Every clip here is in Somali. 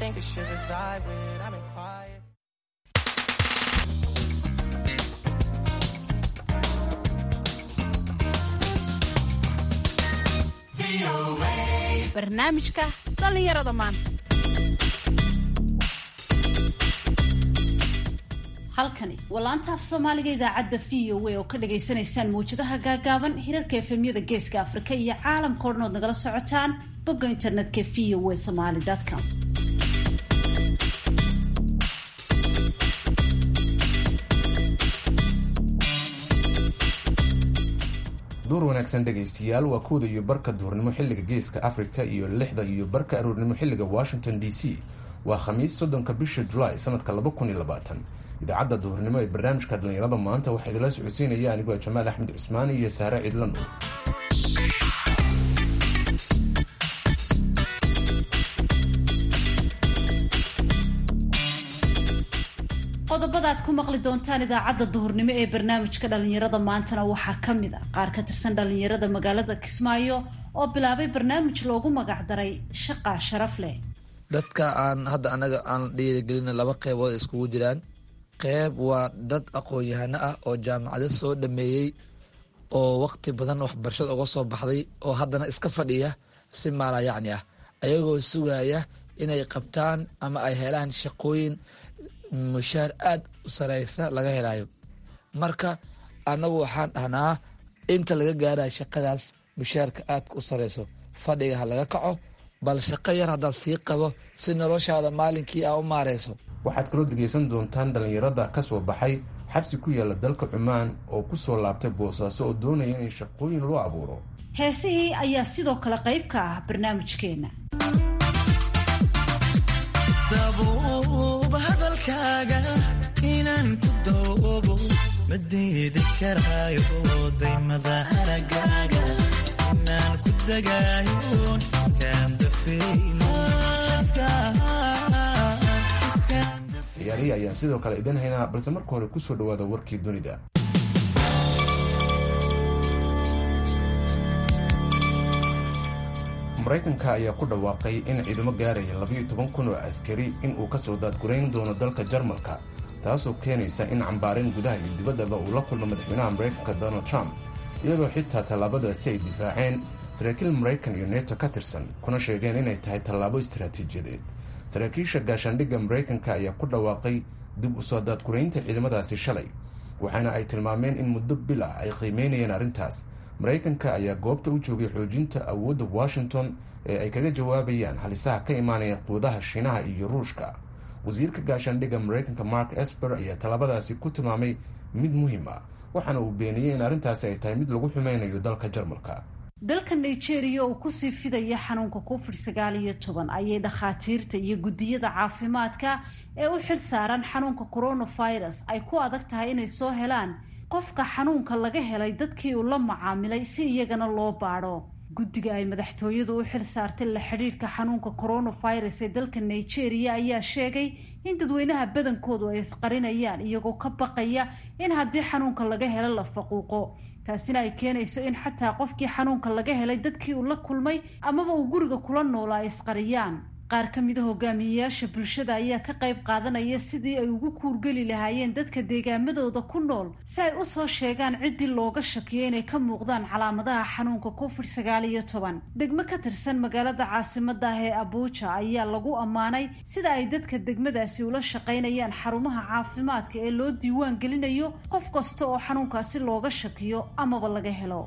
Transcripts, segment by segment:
think the shit reside with. I've been quiet. barnaamijka dhallinyarada maanta halkani waa laanta af soomaaliga idaacadda v o a oo ka dhagaysanaysaan mawjadaha gaagaaban hirarka efemyada geeska afrika iyo caalamka o dhan ood nagala socotaan bogga internetka v o a somaly com duur wanaagsan dhegaystayaal waa kowda iyo barka duhurnimo xilliga geeska africa iyo lixda iyo barka aroornimo xilliga washington d c waa khamiis soddonka bisha julaay sanadka laba kun iyo labaatan idaacadda duhurnimo ee barnaamijka dhallinyarada maanta waxaa idinla socodsiinaya anigoo jamaal axmed cismaani iyo saare cidlan qodobada aad ku maqli doontaan idaacadda duhurnimo ee barnaamijka dhallinyarada maantana waxaa ka mid a qaar ka tirsan dhallinyarada magaalada kismaayo oo bilaabay barnaamij loogu magacdaray shaqa sharaf leh dadka aan hadda anaga aan dhiirigelina laba qeybood iskugu jiraan qeyb waa dad aqoon-yahano ah oo jaamacado soo dhameeyey oo waqti badan waxbarashada uga soo baxday oo haddana iska fadhiya si maala yacni ah ayagoo sugaya inay qabtaan ama ay helaan shaqooyin mushaar aada u sareysa laga helayo marka annagu waxaan dhahnaa inta laga gaaraya shaqadaas mushaarka aadka u sareyso fadhiga ha laga kaco bal shaqo yar haddaad sii qabo si noloshaada maalinkii aa u maareyso waxaad kaloo dhegaysan doontaan dhallinyarada ka soo baxay xabsi ku yaala dalka cumaan oo ku soo laabtay boosaaso oo doonaya in shaqooyin loo abuuro heesihii ayaa sidoo kale qayb ka ah barnaamijkeena dabuub hadalkaaga inaan ku doobo ma diidi karaayo daymada haragaaga inaan ku dagaayo xiskaan ciyaarihii ayaan sidoo kale idin haynaa balse marka hore kusoo dhawaada warkii dunida maraykanka ayaa ku dhawaaqay in ciidamo gaaraya labayo toban kun oo askari inuu kasoo daadgurayn doono dalka jarmalka taasoo keenaysa in cambaarin gudaha iyo dibaddaba uu la kulmo madaxweynaha maraykanka donald trump iyadoo xitaa tallaabadaasi ay difaaceen saraakiil maraykan iyo neto ka tirsan kuna sheegeen inay tahay tallaabo istaraatiijiyadeed saraakiisha gaashaandhigga maraykanka ayaa ku dhawaaqay dib u soo daadguraynta ciidamadaasi shalay waxaana ay tilmaameen in muddo bil ah ay qiimeynayeen arrintaas maraykanka ayaa goobta u joogay xoojinta awoodda washington ee ay kaga jawaabayaan halisaha ka imaanaya quudaha shiinaha iyo ruushka wasiirka gaashaandhigga maraykanka mark esper ayaa tallaabadaasi ku tilmaamay mid muhiim ah waxaana uu beeniyey in arrintaasi ay tahay mid lagu xumeynayo dalka jarmalka dalka nigeria oo kusii fidaya xanuunka covid sagaal iyo toban ayay dhakhaatiirta iyo guddiyada caafimaadka ee u xil saaran xanuunka coronavirus ay ku adag tahay inay soo helaan qofka xanuunka laga helay dadkii uu la macaamilay si iyagana loo baadho guddiga ay madaxtooyadu u xil saartay la xidhiidhka xanuunka coronavirus ee dalka nigeria ayaa sheegay in dadweynaha badankoodu ay isqarinayaan iyagoo ka baqaya in haddii xanuunka laga helo la faquuqo taasina ay keenayso in xataa qofkii xanuunka laga helay dadkii uu la kulmay amaba uu guriga kula noolaa ay isqariyaan qaar ka mida hogaamiyeyaasha bulshada ayaa ka qayb qaadanaya sidii ay ugu kuurgeli lahaayeen dadka deegaamadooda ku nool si ay usoo sheegaan ciddii looga shakiyo inay ka muuqdaan calaamadaha xanuunka covid sagaal iyo toban degmo ka tirsan magaalada caasimada ah ee abuuja ayaa lagu ammaanay sida ay dadka degmadaasi ula shaqaynayaan xarumaha caafimaadka ee loo diiwaan gelinayo qof kasta oo xanuunkaasi looga shakiyo amaba laga helo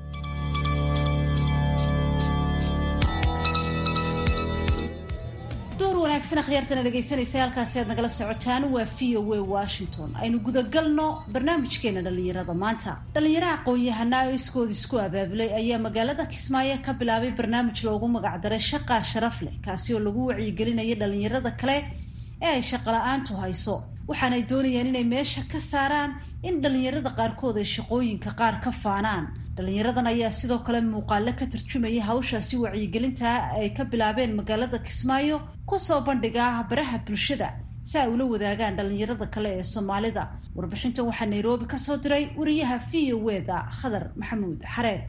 door wanaagsan akhyaartana dhegaysanaysa halkaasi aad nagala socotaan waa v o a washington aynu gudagalno barnaamijkeena dhallinyarada maanta dhallinyaro aqoon-yahanaa oo iskood isku abaabulay ayaa magaalada kismaayo ka bilaabay barnaamij loogu magacdaray shaqaa sharaf leh kaasi oo lagu wacyigelinaya dhallinyarada kale ee ay shaqala-aantu hayso waxaanay doonayaan inay meesha ka saaraan in dhallinyarada qaarkood ay shaqooyinka qaar ka faanaan dhallinyaradan ayaa sidoo kale muuqaalo ka tarjumaya hawshaasi wacyigelintaa ay ka bilaabeen magaalada kismaayo kusoo bandhigaa baraha bulshada si ay ula wadaagaan dhallinyarada kale ee soomaalida warbixintan waxaa nairobi kasoo diray wariyaha v o eda khadar maxamuud xareed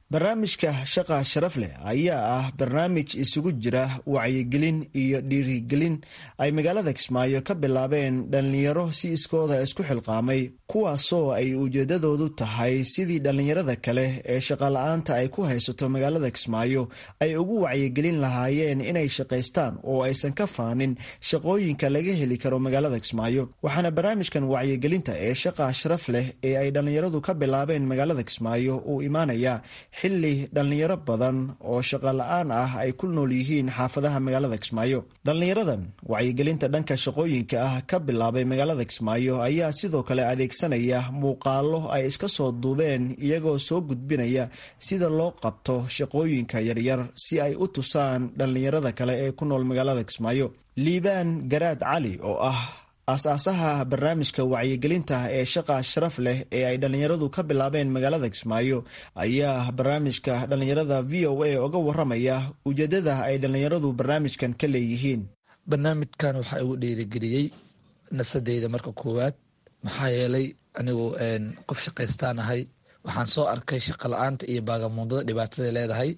barnaamijka shaqa sharaf leh ayaa ah barnaamij isugu jira wacyigelin iyo dhiirigelin ay magaalada kismaayo ka bilaabeen dhallinyaro si iskooda isku xilqaamay kuwaasoo ay ujeedadoodu tahay sidii dhallinyarada kale ee shaqala-aanta ay ku haysato magaalada kismaayo ay ugu wacyigelin lahaayeen inay shaqaystaan oo aysan ka faanin shaqooyinka laga heli karo magaalada kismaayo waxaana barnaamijkan wacyigelinta ee shaqa sharaf leh ee ay dhallinyaradu ka bilaabeen magaalada kismaayo uu imaanaya xili dhallinyaro badan oo shaqo la-aan ah ay ku nool yihiin xaafadaha magaalada kismaayo dhallinyaradan wacyigelinta dhanka shaqooyinka ah ka bilaabay magaalada kismaayo ayaa sidoo kale adeegsanaya muuqaalo ay iska soo duubeen iyagoo soo gudbinaya sida loo qabto shaqooyinka yaryar si ay u tusaan dhallinyarada kale ee ku nool magaalada kismaayo liibaan garaad cali oo ah aas-aasaha barnaamijka wacyigelinta ee shaqa sharaf leh ee ay dhallinyaradu ka bilaabeen magaalada kismaayo ayaa barnaamijka dhallinyarada v o a uga waramaya ujeedada ay dhallinyaradu barnaamijkan ka leeyihiin barnaamijkan waxaa igu dhiirigeliyey nafsadeyda marka koowaad maxaa yeelay anigu qof shaqaystaan ahay waxaan soo arkay shaqa la-aanta iyo baagamuundada dhibaataday leedahay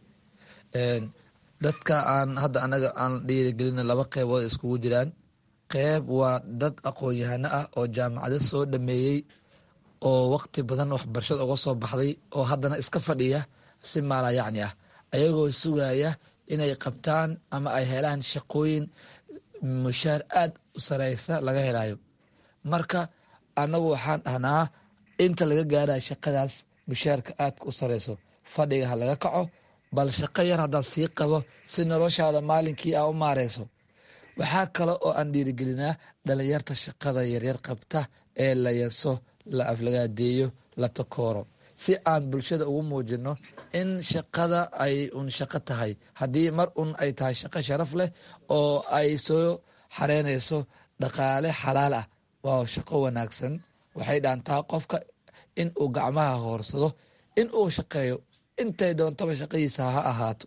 dadka aan hadda anaga aan dhiirigelina laba qeybood iskugu jiraan qeyb waa dad aqoon-yahano ah oo jaamacado soo dhameeyey oo waqti badan waxbarashada uga soo baxday oo haddana iska fadhiya si maala yacni ah ayagoo sugaya inay qabtaan ama ay helaan shaqooyin mushaar aada u sareysa laga helayo marka annagu waxaan dhahnaa inta laga gaaraya shaqadaas mushaarka aadka u sareyso fadhiga ha laga kaco bal shaqo yar haddaad sii qabo si noloshaada maalinkii aa u maareyso waxaa kale oo aan dhiirigelinaa dhalinyarta shaqada yaryar qabta ee la yaso la aflagaadeeyo la takooro si aan bulshada ugu muujino in shaqada ay un shaqo tahay haddii mar un ay tahay shaqo sharaf leh oo ay soo xareynayso dhaqaale xalaal ah waa shaqo wanaagsan waxay dhaantaa qofka in uu gacmaha hoorsado in uu shaqeeyo intay doontaba shaqadiisa ha ahaato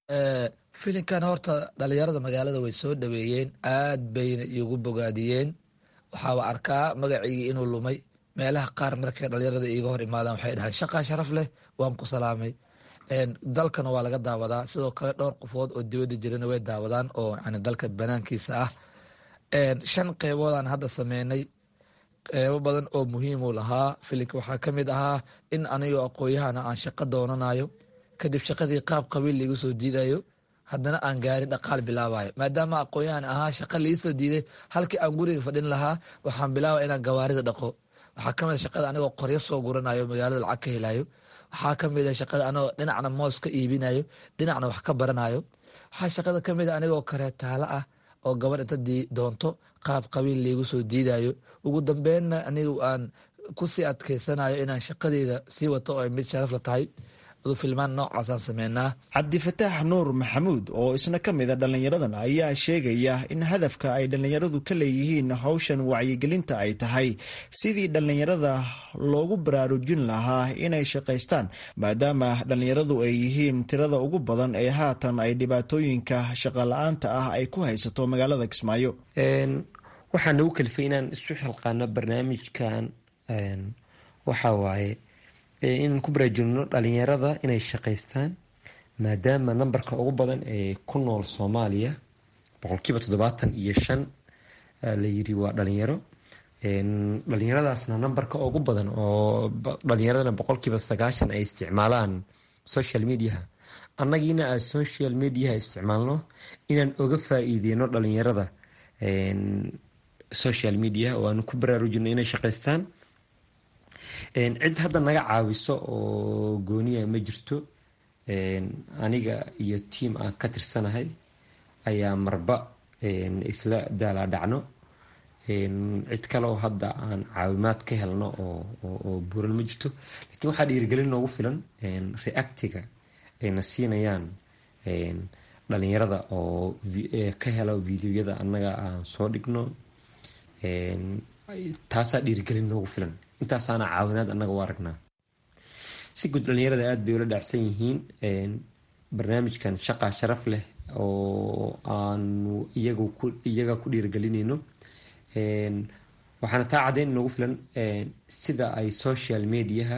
filinkan horta dhalinyarada magaalada way soo dhaweeyeen aad bayna igu bogaadiyeen waxaaba arkaa magaciigii inuu lumay meelaha qaar markay dhalinyarada iiga hor imaadaan waxay dhahaan shaqaa sharaf leh waan ku salaamay dalkana waa laga daawadaa sidoo kale dhowr qofood oo dibada jirana way daawadaan oo yani dalka banaankiisa ah shan qeyboodaan hadda sameynay qeybo badan oo muhiimu lahaa filinka waxaa ka mid ahaa in anigoo aqooyahana aan shaqo doonanayo kadib shaqadii qaab qabiil laigu soo diidayo haddana aan gaarin dhaqaal bilaabayo maadaama aqoon-yahan ahaa shaqa liisoo diiday halkii aan guriga fadhin lahaa waxaan bilaabaya inaan gawaarida dhaqo waxaa kamid a shaqada anigoo qoryo soo guranayo magaalada lacag ka helayo waxaa kamid a shaqada anigoo dhinacna moos ka iibinayo dhinacna wax ka baranayo waxaa shaqada kamid a anigoo kareetaalo ah oo gabar inta doonto qaab qabiil laigu soo diidayo ugu dambeynna anigu aan kusii adkeysanayo inaan shaqadeeda sii wato oo ay mid sharaf la tahay filmaan noocaasaan sameynaa cabdifataax nuur maxamuud oo isna ka mid a dhallinyaradan ayaa sheegaya in hadafka ay dhallinyaradu ka leeyihiin howshan wacyigelinta ay tahay sidii dhallinyarada loogu baraarujin lahaa inay shaqaystaan maadaama dhallinyaradu ay yihiin tirada ugu badan ee haatan ay dhibaatooyinka shaqala-aanta ah ay ku haysato magaalada kismaayo waxaa nagu kalifay inaan isu xilqaano barnaamijkan waxaa waaye inaan ku baraajulno dhalinyarada inay shaqaystaan maadaama nambarka ugu badan ee ku nool soomaaliya boqolkiiba toddobaatan iyo shan la yiri waa dhalinyaro dhalinyaradaasna nambarka ugu badan oo dhalinyaradana boqolkiiba sagaashan ay isticmaalaan social mediaha annagiina aan social mediaha isticmaalno inaan oga faa-iideyno dhalinyarada social media oo aan ku baraarujino inay shaqaystaan cid hadda naga caawiso oo gooniya ma jirto aniga iyo tiam aan ka tirsanahay ayaa marba isla daalaa dhacno cid kale oo hadda aan caawimaad ka helno oo buuran ma jirto lakiin waxaa dhiirigelin noogu filan reactiga ayna siinayaan dhalinyarada oo ka helo videoyada annaga aan soo dhigno taasaa dhiirigelin noogu filan intaasaana caawinaad annaga u aragnaa si guud dhalinyarada aada bay ula dhacsan yihiin barnaamijkan shaqaa sharaf leh oo aanu iyagu ku iyaga ku dhiirigelinayno waxaana taa caddeyn noogu filan sida ay social mediaha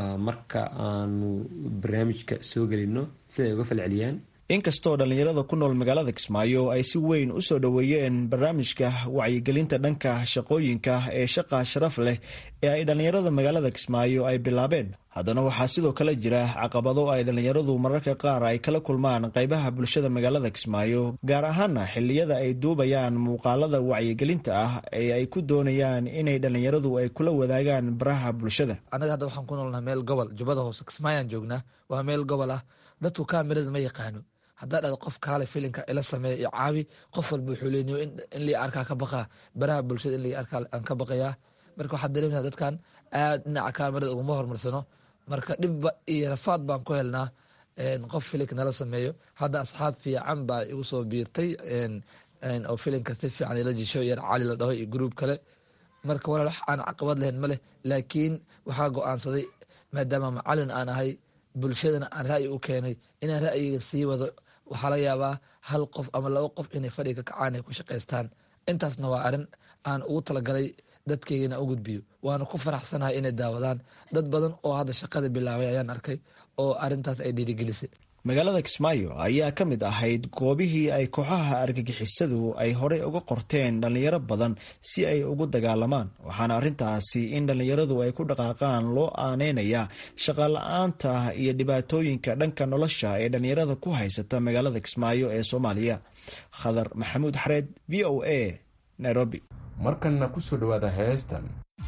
marka aanu barnaamijka soo gelino siday uga falceliyaan inkastoo dhallinyarada ku nool magaalada kismaayo ay si weyn u soo dhoweeyeen barnaamijka wacyigelinta dhanka shaqooyinka ee shaqa sharaf leh ee ay dhallinyarada magaalada kismaayo ay bilaabeen haddana waxaa sidoo kale jira caqabado ay dhallinyaradu mararka qaar ay kala kulmaan qaybaha bulshada magaalada kismaayo gaar ahaana xilliyada ay duubayaan muuqaalada wacyigelinta ah ee ay ku doonayaan inay dhallinyaradu ay kula wadaagaan baraha bulshada anaga hadda waxaan ku noolnaha meel gobol jubbada hoose kismaayaan joognaa waa meel gobol ah dadku kaamirada ma yaqaano haddaa dhada qof kaale filinka ila sameeya iyo caawi qof walba wuxuu leeniyo in lii arkaa ka baqaa baraha bulshada in lii arkaa aan ka baqayaa marka waxaad dareemaysaa dadkan aad dhinaca kaamirada uguma horumarsano marka dhibba iyo rafaad baan ku helnaa qof filinka nala sameeyo hadda asxaab fiican baa igu soo biirtay oo filinka si fiican ila jisho yar cali la dhaho iyo gruub kale marka walaal wax aan caqabad lahayn ma leh laakiin waxaa go-aansaday maadaama macalin aan ahay bulshadana aan ra'yi u keenay inaan ra'yiga sii wado waxaa laga yaabaa hal qof ama laba qof inay fadhiga kacaan ay ku shaqaystaan intaasna waa arrin aan ugu talagalay dadkeygana u gudbiyo waana ku faraxsanahay inay daawadaan dad badan oo hadda shaqada bilaabay ayaan arkay oo arrintaas ay dhiirigelisay magaalada kismaayo ayaa ka mid ahayd goobihii ay kooxaha argagixisadu ay horey uga qorteen dhallinyaro badan si ay ugu dagaalamaan waxaana arrintaasi in dhallinyaradu ay ku dhaqaaqaan loo aaneynaya shaqala-aanta iyo dhibaatooyinka dhanka nolosha ee dhallinyarada ku haysata magaalada kismaayo ee soomaaliya khadar maxamuud xareed v o a nairobi markanna ku soo dhowaada heestan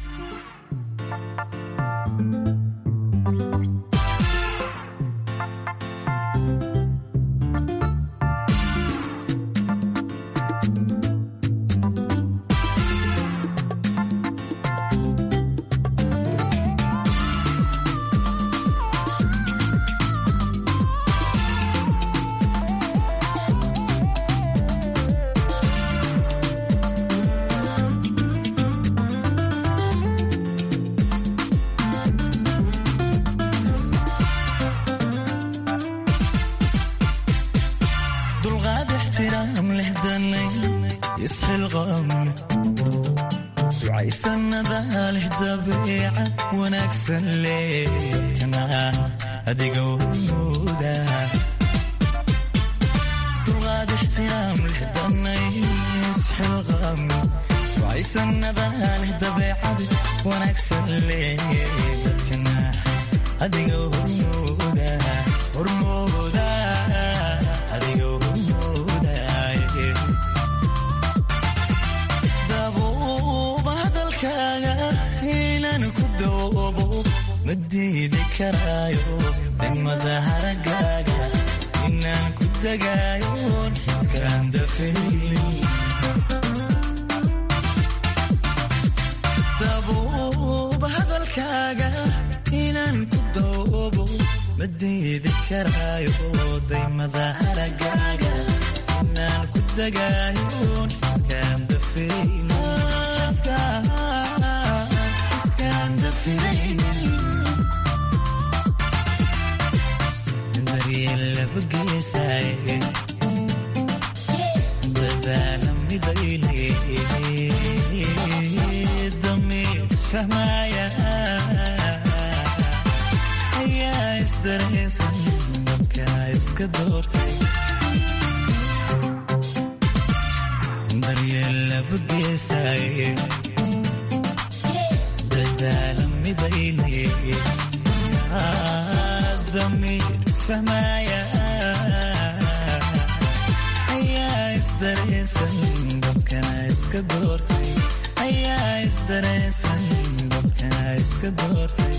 dulqaad ixtiraam leh danay isxilqaam ducaysanada leh dabeecad wanaagsan leh dadkana adiga wmuuda dulqaad ixtiraam leh danay isxilqaam ducaysanada leh dabeecad wanaagsan leh dadkana adiga hormooda hormooda adiga hormoodaaye dabuuba hadalkaaga inaan ku doobo ma diidi karaayo dhimada haragaaga inaan ku dagaayoon xiskaan dafaynin dabuuba hadalkaaga inaan ku doobo ma diidi karaayo daymada haragaaga inaan ku dagaayoon xiskaan dafaynin xiskaan dafiraynin daryeel laba geesaaye dadaala midayle damiir isfahmaaya ayaa isdaraysan dadka iska doortay daryeel laba geesaaye dadaala midayle damiir isfahmaaya ayaa isdaraysan dadkana iska doortay ayaa isdaraysan dadkana iska doortay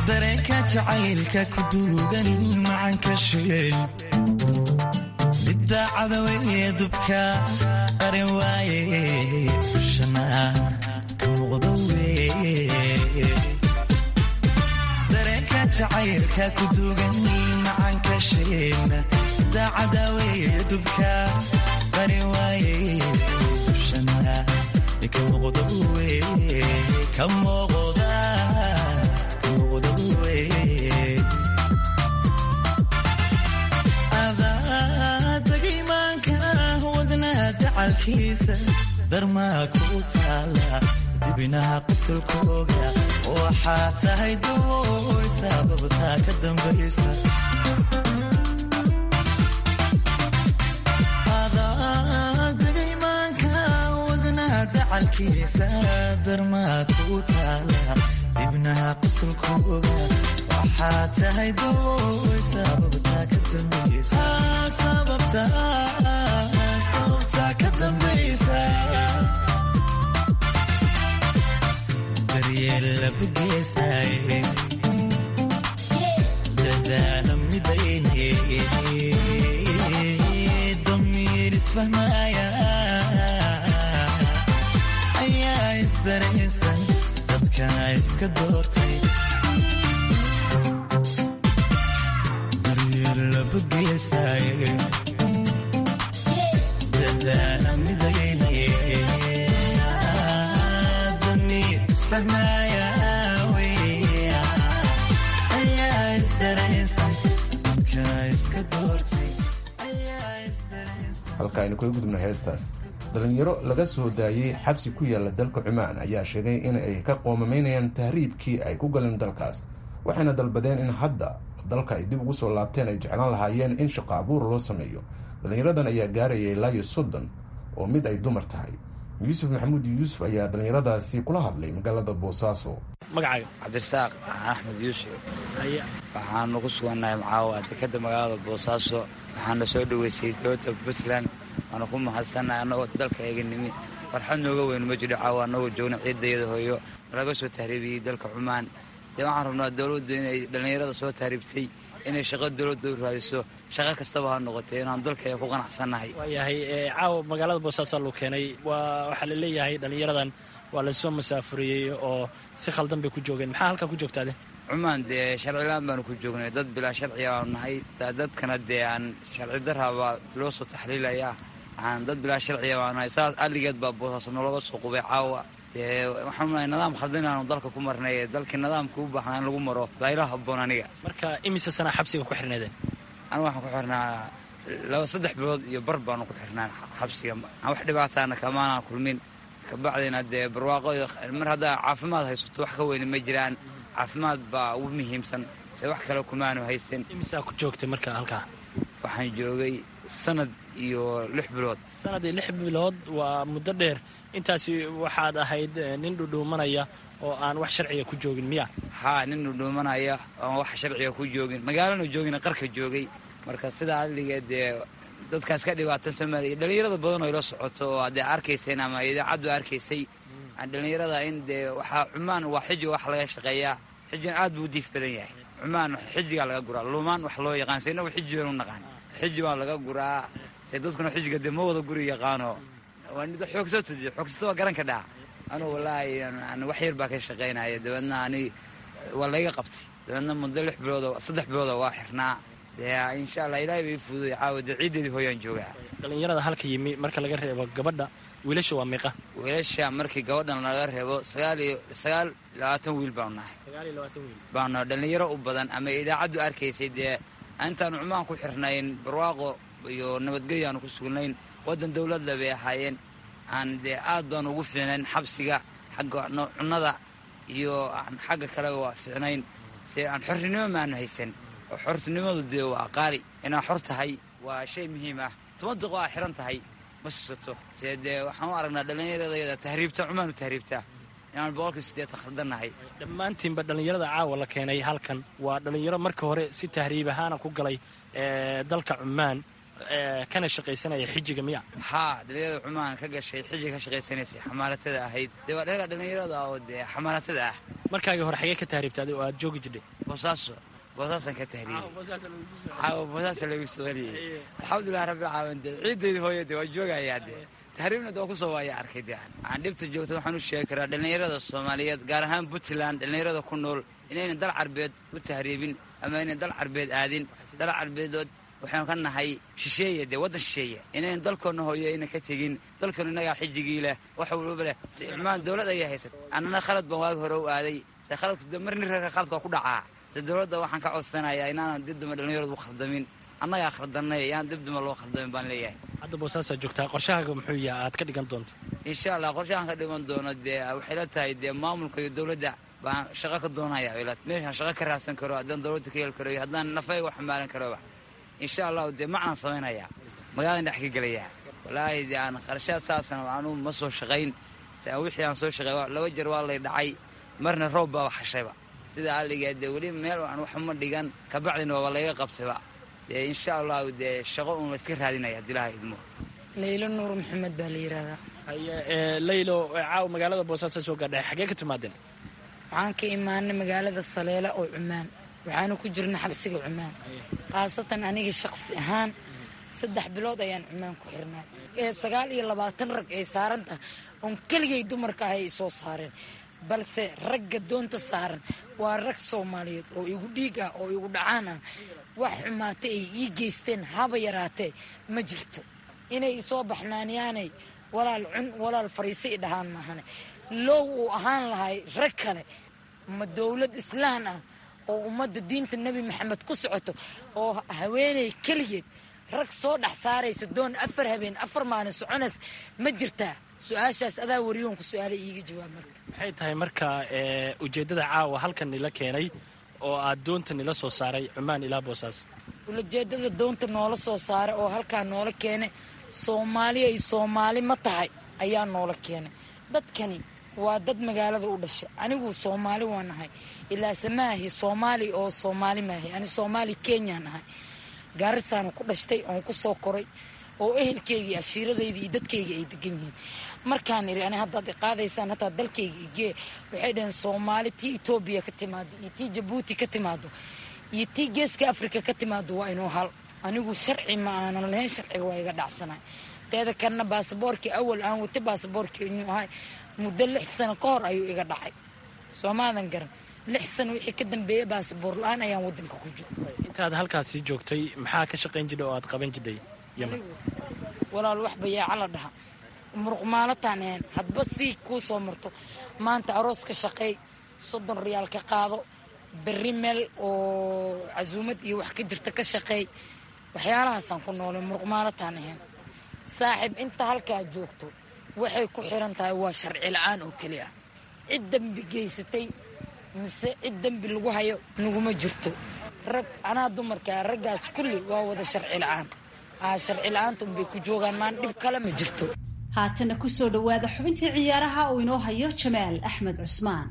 dareenka jacaylka ku duugan macanka sheel daacada weye dubka qarin waaye dushana ka muuqda weye dareenka jacaylka ku dugan macanka sheegna daacada weye dubka qarin waaye dushana ka muuqda weye ka muuqda ka muuqda weye adadagaymaanka wadnaha dacalkiisa darmaa ku taala dibinaha qusulkooga waxaa tahay dawooy sababtaa ka dambaysa adadagaymaanka wadnaha dacalkiisa darmaa ku taala dibnaha qusulkooga waxaa tahay dawooy sababtaa ka dambaysa sababtaa ka dambaysa daryeel labugeesaaye dadaala midayne damiir isfahmaaya ayaa isdaraysan dadkana iska doortay daryeel labugeesaaye dadaala midayne damiir isfahmaaya weya ayaa isdaraysan dadkana iska doortay ayaa isdaraysan halka aynu kaga gudubna heestaas dhalinyaro laga soo daayey xabsi ku yaala dalka cumaan ayaa sheegay in ay ka qoomamaynayaan tahriibkii ay ku galeen dalkaas waxayna dalbadeen in hadda dalka ay dib ugu soo laabteen ay jeclaan lahaayeen in shaqo abuur loo sameeyo dhalinyaradan ayaa gaarayay ilaayo soddon oo mid ay dumar tahay yuusuf maxamuud yuusuf ayaa dhallinyaradaasi kula hadlay magaalada boosaaso magacaaga cabdirasaaq axmed yuusuf waxaanu ku sugannahay macaawa dekadda magaalada boosaaso waxaana soo dhoweysay dowladda puntland waana ku mahadsannahay annagoo dalka eega nimi farxad nooga weyn ma jiro caawa annagoo joogna ciidayada hooyo laga soo tahriibiyey dalka cumaan dee waxaan rabnaa dowladdu inay dhallinyarada soo tahriibtay inay shaqo dowladda u raadiso shaqo kastaba ha noqotay inaan dalka ku qanacsannahay waayahay caawa magaalada boosaaso luu keenay waa waxaa la leeyahay dhallinyaradan waa lasoo masaafuriyey oo si khaldan bay ku joogeen maxaa halkaa ku joogtaade cumaan dee sharcilaan baanu ku joognay dad bilaa sharciya baanu nahay dadkana dee aan sharci daraabaa loo soo taxliilayaa aan dad bilaa sharciya baanu nahay saas alligeed baa boosaaso nologa soo qubay caawa dee waxaanu nahay nidaam khaldan inaanu dalka ku marnay dalkii nidaamka u baahnaa in lagu maro baa ila habboon aniga marka imise sanaa xabsiga ku xirneedeen anigu waxaan ku xirnaa laba saddex bilood iyo bar baanu ku xirnaa xabsiga aan wax dhibaataana kamaanaan kulmin kabacdina dee barwaaqo mar haddaa caafimaad haysato wax ka weyni ma jiraan caafimaad baa ugu muhiimsan se wax kale kumaanu haysan imisaa ku joogtay marka halkaa waxaan joogay sanad iyo lix bilood sanad iyo lix bilood waa muddo dheer intaasi waxaad ahayd nin dhudhuumanaya oo aan wax sharciga ku joogin miya haa nin dhudhuumanaya oon wax sharciga ku joogin magaalana joogina qarka joogay marka sidaa adligeed dee dadkaas ka dhibaatan soomaaliya dhallinyarada badan oo ila socoto oo adee arkayseen ama idaacaddu arkaysay dhallinyarada in dee waxaa cumaan waa xiji wax laga shaqeeyaa xijina aad buu diif badan yahay cumaan xijigaa laga guraa lumaan wax loo yaqaan se inagu xiji baan u naqaan xiji baa laga guraa se dadkuna xijiga dee ma wada guri yaqaano xoogsato xoogsato waa garan ka dhaca anugu wallaahi wax yar baa ka shaqaynaya dabeedna ani waa layga qabtay dabeedna muddo lix biloodo saddex biloodo waa xirnaa dee insha allah ilaahay bay fududay caawa dee ciiddeedii hooyaan joogaa dhallinyarada halka yimi marka laga reebo gabadha wiilasha waa miiqa wiilasha markii gabadhan laga reebo sagaal iyo sagaal labaatan wiil baanu nahay baanu nahay dhallinyaro u badan ama idaacaddu arkaysay dee intaanu cumaan ku xirnayn barwaaqo iyo nabadgelyaanu ku sugnayn waddan dowladda bay ahaayeen aan dee aad baanu ugu fiicnayn xabsiga xagga cunnada iyo aan xagga kaleba waa fiicnayn se aan xorrinimo maanu haysan oo xortinimadu dee waa qaali inaad xor tahay waa shay muhiim ah toban daqiiqo aa xiran tahay ma sisato see dee waxaan u aragnaa dhallinyaradayada tahriibta cumaanu tahriibtaa inaan boqolkii siddeetan khaldannahay dhammaantiinba dhallinyarada caawa la keenay halkan waa dhallinyaro marka hore si tahriib ahaana ku galay dalka cumaan kana shaqaysanaya xijiga miya haa dhallinyarada cumaan ka gashay xiji ka shaqaysanaysay xamaalatada ahayd dee waa dhallinyarada oo dee xamaalatada ah markaagii hore xagee ka tahriibtaaday oo aad joogi jirdhay boosaaso boosaasaan ka tahriibay caawa boosaasa lagu soo celiyey alxamdulilah rabbil caalamiin dee ciiddayda hooya dee waa joogayaa dee tahriibna dee waa kusoo waaya arkay dee aan dhibta joogto waxaan u sheegi karaa dhallinyarada soomaaliyeed gaar ahaan puntland dhallinyarada ku nool inaynan dal carbeed u tahriibin ama inay dal carbeed aadin dal carbeedood waxaanu ka nahay shisheeye dee waddan shisheeye inaynan dalkoonna hooyo aynan ka tegin dalkoona innagaa xijigii leh wax walbaba leh si ilmaan dowlad ayaa haysat annana khalad baan waagi hore u aaday se khaladku de mar nin reerka khaladka waa ku dhacaa se dowladda waxaan ka codsanayaa inaanan dib duma dhallinyaradu u khaldamin annagaa khaldannay yaan dib duma loo khaldamin baan leeyahay hadda boosaasaa joogtaa qorshahaaga muxuu yaha aad ka dhigan doonto insha allah qorshahaan ka dhiman doono dee waxay la tahay dee maamulka iyo dowladda baan shaqo ka doonaya ila meeshaan shaqo ka raadsan karo haddaan dowladda ka heli karo iyo haddaan nafayga wax xamaalan karoba insha allahu dee macnaan samaynayaa magaaladan dhex ka gelayaa walaahi dee aan qarashaad saasana anuu ma soo shaqayn wixii aan soo shaqay laba jeer waa lay dhacay marna roob baa xashayba sida aligaa dee weli meel aan waxuma dhigan kabacdina waaba layga qabtayba dee insha allahu dee shaqo uun layska raadinaya haddii ilaha idmo laylo nuur maxamed baa la yidhaahdaa haye laylo caaw magaalada boosaaso soo gaadhay xaggee ka timaadeen waxaan ka imaanay magaalada saleela oo cumaan waxaanu ku jirna xabsiga cumaan khaasatan aniga shaqsi ahaan saddex bilood ayaan cumaan ku xirnay ee sagaal iyo labaatan rag ay saaran tahay oon keligay dumarka ah ay soo saareen balse ragga doonta saaran waa rag soomaaliyeed oo igu dhiig ah oo igu dhacaan ah wax xumaata ay ii geysteen haba yaraatee ma jirto inay isoo baxnaaniyaanay walaal cun walaal fariise i dhahaan maahane low uu ahaan lahay rag kale ma dowlad islaan ah oo ummadda diinta nebi maxamed ku socoto oo haweeney keligeed rag soo dhex saaraysa doon afar habeen afar maalin soconays ma jirtaa su-aashaas adaa wariyoonku su-aala iiga jawaab marka maxay tahay marka ujeeddada caawa halkan nila keenay oo aad doonta nila soo saaray cumaan ilaa boosaaso ulajeedada doonta noola soo saaray oo halkaa noola keenay soomaali ay soomaali ma tahay ayaa noola keenay dadkani waa dad magaalada u dhashay anigu soomaali waan ahay ilaase maahi soomaali oo soomaali maahi ani soomaali kenyaan ahay gaarisaanu ku dhashtay oon ku soo koray oo ehelkeygii ashiiradaydii iyo dadkeyga ay degan yihiin markaan iri ani haddaad iqaadaysaan hataa dalkayga igee waxay dhaheen soomaali tii etoobiya ka timaado iyo tii jabuuti ka timaado iyo tii geeska afrika ka timaado waa inuu hal anigu sharci ma aanan lahayn sharciga waa iga dhacsanay teeda kalena baasaboorkii awal aan wata baasaboorkii inuu ahay muddo lix sano ka hor ayuu iga dhacay soomaadan garan lix sano wixii ka dambeeyey baasaboor la-aan ayaan wadanka ku jiro intaad halkaasii joogtay maxaa ka shaqayn jidhay oo aad qaban jidhay yeman walaal wax bayaaca la dhaha muruqmaalataan ahayn hadba sii kuu soo marto maanta aroos ka shaqeey soddon riyaal ka qaado berri meel oo casuumad iyo wax ka jirta ka shaqeey waxyaalahaasaan ku noolay muruqmaalataan ahayn saaxiib inta halkaa joogto waxay ku xiran tahay waa sharci la-aan oo keli ah cid dembi geysatay mise cid dembi lagu hayo naguma jirto rag anaa dumarkaa raggaas kulli waa wada sharci la-aan haa sharci la-aanta unbay ku joogaan maan dhib kale ma jirto haatana kusoo dhowaada xubintii ciyaaraha uu inoo hayo jamaal axmed cusmaan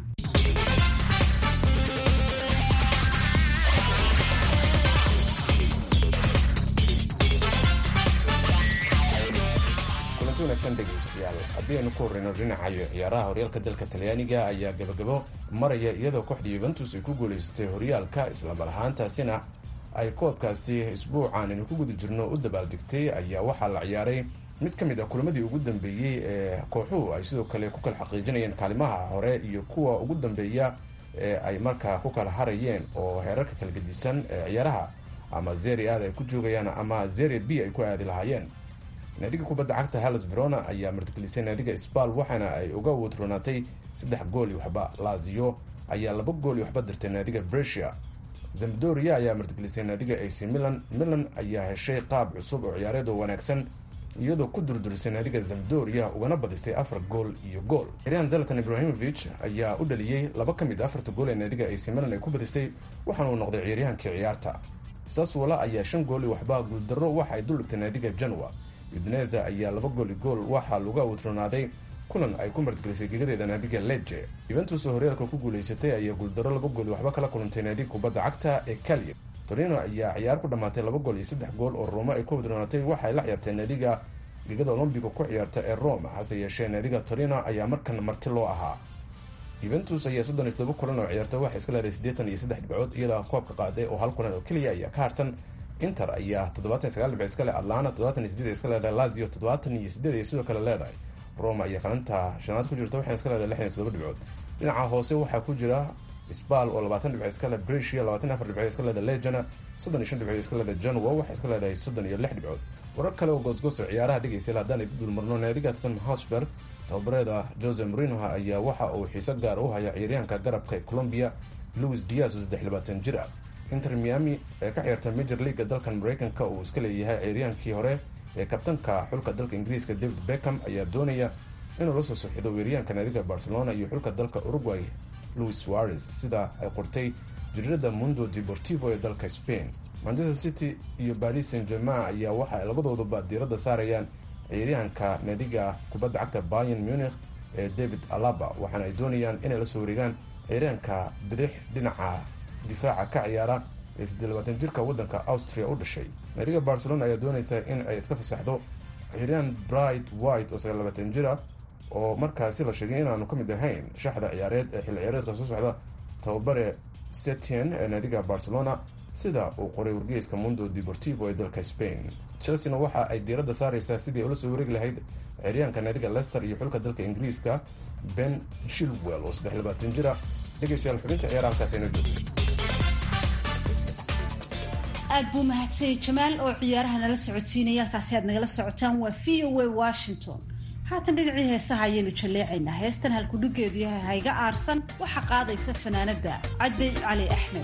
kulanti wanaagsan dhegaystayaal haddii aynu ku horreyno dhinacayo ciyaaraha horyaalka dalka talyaaniga ayaa gabagabo maraya iyadoo kooxda yuventus ay ku guulaystay horyaalka islamar ahaantaasina ay koobkaasi isbuucan aynu ku guda jirno u dabaaldegtay ayaa waxaa la ciyaaray mid ka mid ah kulamadii ugu dambeeyey ee kooxuhu ay sidoo kale ku kala xaqiijinayeen kaalimaha hore iyo kuwa ugu dambeeya ee ay markaa ku kala harayeen oo heerarka kala gedisan ee ciyaaraha ama zeri aad ay ku joogayaan ama zeri b ay ku aadi lahaayeen naadiga kubadda cagta halles verona ayaa martigelisay naadiga sbal waxaana ay uga wadronaatay saddex gool iyo waxba lazio ayaa laba gool iyo waxba dirtay naadiga bresia zamdoria ayaa martigelisay naadiga ac milan milan ayaa heshay qaab cusub oo ciyaareed oo wanaagsan iyadoo ku durdurisay naadiga zamdoria ugana badisay afar gool iyo gool xiryan zalatan ibrahimovic ayaa u dhaliyey laba ka mid a afarta gool ee naadiga ac milan ay ku badisay waxaana uu noqday ciyaaryahankii ciyaarta saswala ayaa shan gool iyo waxba guuldarro waxa ay duldhigtay naadiga janwa udneza ayaa laba gool i gool waxaa laga wadronaaday kulan ay ku martigelisay gegadeeda naadiga leje yuventus oo horyaalka ku guulaysatay ayaa guuldaro laba gool waxba kala kulantay naadiga kubadda cagta ee kalye torino ayaa ciyaar ku dhammaatay laba gool iyo saddex gool oo roma ay ku wadronaatay waxay la ciyaartay naadiga gegada olombiga ku ciyaarta ee roma hase yeeshee naadiga torino ayaa markan marti loo ahaa yuventus ayaa soddon iyo todoba kulan oo ciyaarta waxay iska leedahay siddeetan iyo saddex dhibcood iyadaa koobka qaaday oo hal kulan oo keliya ayaa ka harsan inter ayaa toddobaatan iyo sagaal dhibc iska leh atlana toddobaatan iyo sideed ay iska leedahay lazio toddobaatan iyo sideed ay sidoo kale leedahay roma ayaa kalinta shanaad ku jirta waxayna iska leedahay lixdan iyo toddoba dhibcood dhinaca hoose waxaa ku jira sbal oo labaatan dhibc iska leh brecia labaatan iyo afar dhibcood iska leedahay legana soddon iyo shan dhibcood iska leedahay janwa waxay iska leedahay soddon iyo lix dhibcood warar kale oo goosgooso ciyaaraha dhegaysa haddaan idin dulmarno naadiga tottenham hotspur tababareeda jose marinoha ayaa waxa uu xiise gaar u haya ciyaaryahanka garabka ee colombia louis diaz oo saddex labaatan jir ah inter miami ee ka ciyaarta major leaga dalkan mareykanka uu iska leeyahay ciyaryaankii hore ee kabtanka xulka dalka ingiriiska david beckham ayaa doonaya inuu la soo soxido weeryaanka naadiga barcelona iyo xulka dalka uruguay louis suarez sida ay qortay jariirada mundo deportivo ee dalka spain manchester city iyo paris saint germain ayaa waxa ay labadooduba diiradda saarayaan ciyaaryahanka naadiga kubadda cagta bayan munich ee david alaba waxaana ay doonayaan inay la soo wareegaan ciyaaryahanka bidix dhinaca difaaca ka ciyaara ee siddeed labaatan jirka waddanka austria u dhashay naadiga barcelona ayaa doonaysa in ay iska fasaxdo ciyaaryahan bright white oo sagaal labaatan jir ah oo markaasi la sheegay inaanu ka mid ahayn shaxda ciyaareed ee xilli ciyaareedka soo socda tababare setien ee naadiga barcelona sida uu qoray wargeyska mundo deportivo ee dalka spain chelsena waxa ay diiradda saareysaa sidii ula soo wareegi lahayd ciyaaryahanka naadiga lester iyo xulka dalka ingiriiska ben shilwell oo saddex labaatan jira dhegeystayaal xubinta ciyaar halkaas ayna joogto aad buu mahadsanyay jamaal oo ciyaaraha nala socodsiinaya halkaasi aad nagala socotaan waa v o a washington haatan dhinacii heesaha ayaynu jalleecaynaa heestan halkudhigeedu yahay hayga aarsan waxaa qaadaysa fanaanada cadday cali axmed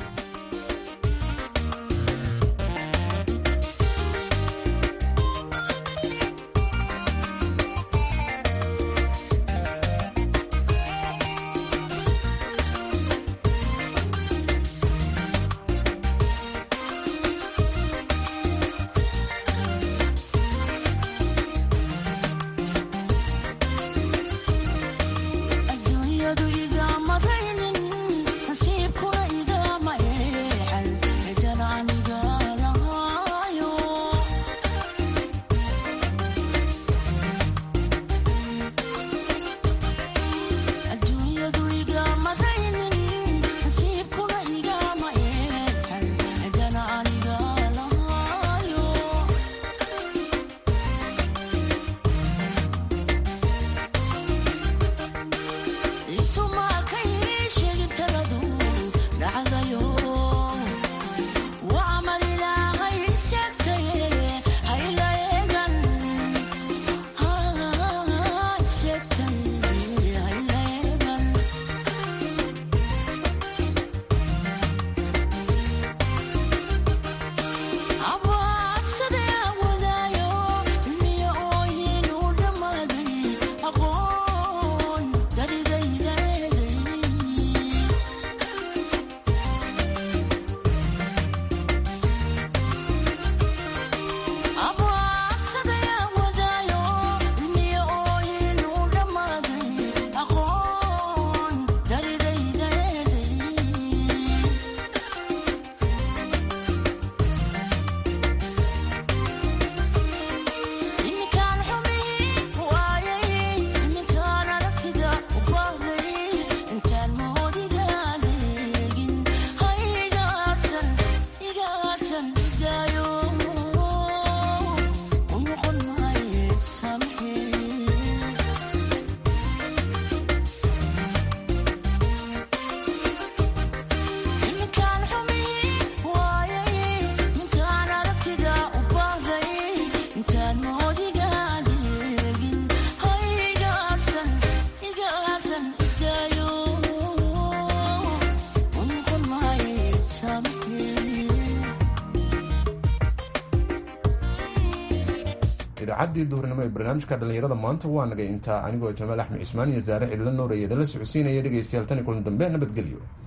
idaacadii duhurnimo ee barnaamijka dhallinyarada maanta waa nagay intaa anigoo jamaal axmed cismaan iyo saare cidlo nooraya idinla socodsiinaya dhegaystayaal tan iyo kulan dambe nabadgelyo